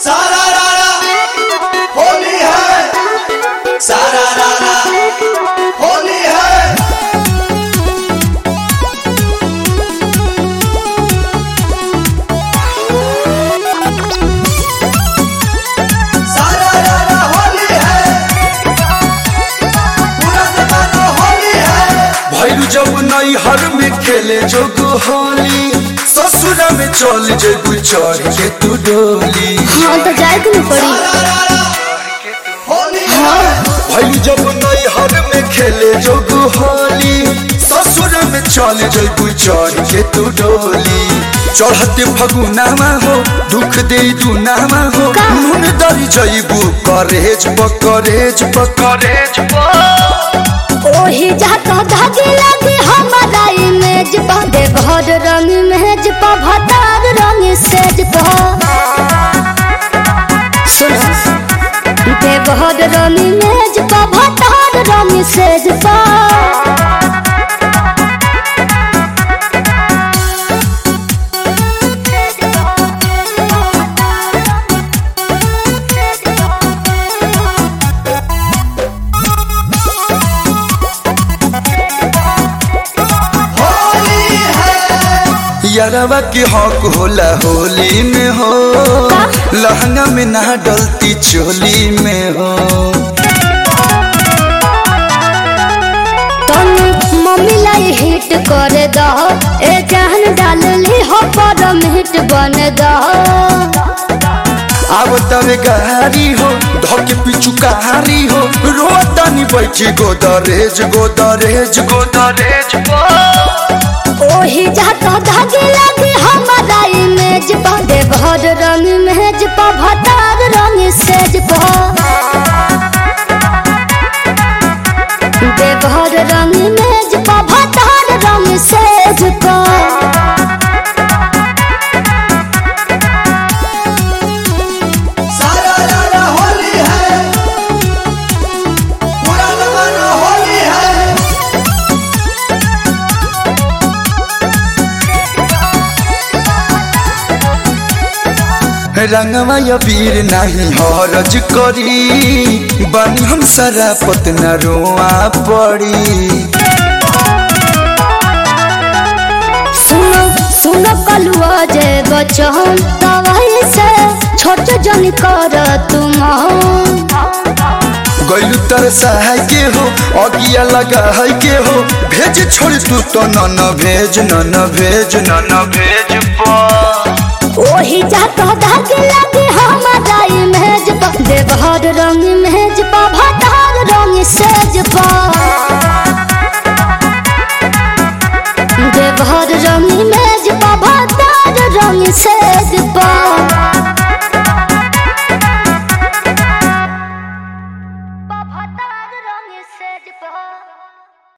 सारा रारा होली है सारा रारा होली है सारा रारा होली है पूरा जमाना होली है भैरू जब नई हर में खेले जोग होली ससुर में चल जेबू चढ़ के तू डोली हाँ तो जाए के नहीं पड़ी सारा रारा होली है भैरू जब नई हर में खेले जोग होली ससुर में चल जेबू चढ़ के तू डोली चढ़ते फगुनामा हो दुख दे दुनामा हो का? नून दरी जैबू करेज पकरेज पकरेज ओही जाता धागे लगे हमारा इमेज पा दे भर रंग मेज पा भतार रंग सेज पा सुनो दे भर रंग मेज पा भतार रंग सेज पा होली है यारवा के हक होला होली में हो लहंगा में ना डलती चोली में हो तन मम्मी लाई हिट कर दो ए जान डाल ली हो पर हिट बन दो अब तवे गारी हो धके पिछु कहारी हो रोतानी बैठी गोदरेज गोदरेज गोदरेज ओही जाता धागे लगे हमारा इमेज पा दे भर रंग मेज पा भतार रंग सेज पा दे भर रंग मेज पा भतार रंग सेज पा सारा रारा होली है पूरा जमाना होली है रंगवा या वीर नहीं हरज करी बनी हम सारा पतना रोआ पड़ी सुनो सुनो कलुआ जे बचन तवाई से छोट जन कर तुम गैलू तर सहाय के हो अगिया लगा है के हो भेज छोड़ तू तो न न भेज न न भेज न न भेज पा ओही जाता धागे लगे हमारा इमेज पा देवहर रंग मेज पा भतार रंग सेज पा देवहर रंग मेज पा भतार रंग सेज पा